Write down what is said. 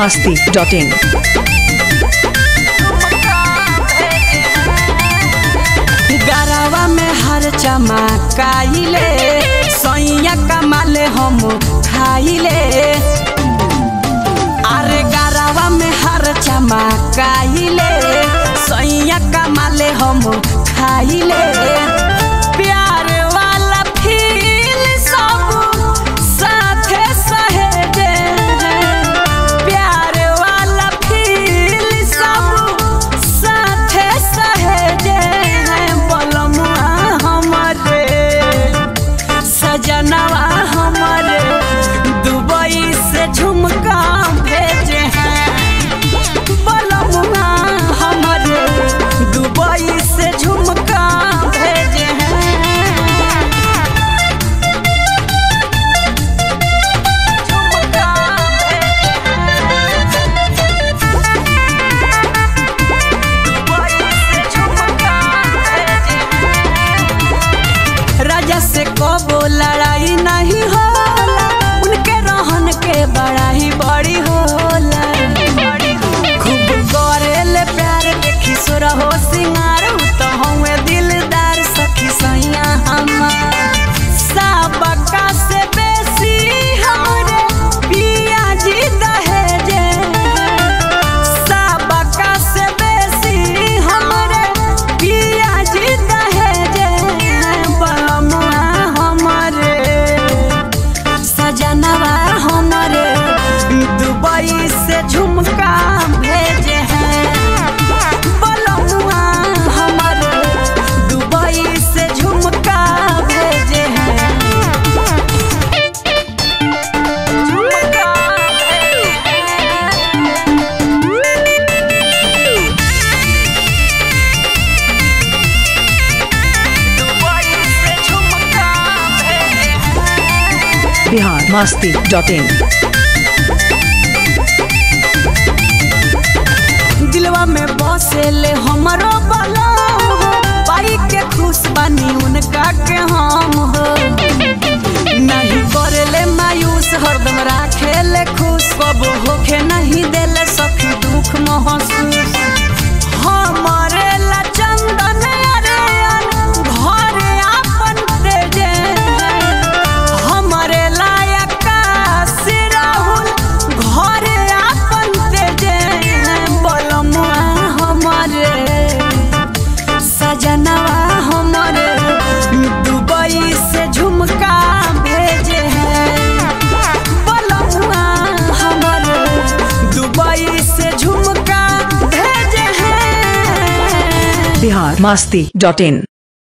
masti.in. गरवा में हर चमकाइले सैया कमाले हम खाइले अरे गरवा में हर चमकाइले सैया कमाले हम खाइले प्यार वाला फील सब साथे सहेजे प्यार वाला फील सब साथे सहेजे हैं बलमुआ हमरे सजनवा हमरे दुबई से झुमका भेजे हैं बलमुआ हमरे दुबई से झुमका भेजे हैं झुमका राजा से कबो लड़ाई नहीं होला उनके रहन के बड़ा ही बड़ी होला खूब करेले प्यार देखी सुर हो सिंगार उ तो हमें दिलदार सखी सैया हमार सबका से बेसी हमरे पिया जी दहेजे सबका से बेसी हमरे पिया जी दहेजे बलमुआ हमरे सजनवा हमरे दुबई से झुमका भेजे हैं बलमुआ हमरे दुबई से झुमका भेजे हैं झुमका भेजे हैं दुबई से झुमका भेजे हैं Bihar masti.in. दिलवा में बसेले हमरो बला हो पाई के खुश बानी उनका के हम हो नहीं करेले मायूस हरदम राखेले खुश कब होखे नहीं देले सखी दुख महसूस हमरे ला चंदन अरे घरे आपन तेजे हमरे लायक काशी राहुल घरे आपन तेजे बलमुआ हमरे सजनवा हमरे दुबई से झुमका भेजे हैं बलमुआ हमरे दुबई से झुमका भेजे हैं Bihar masti.in.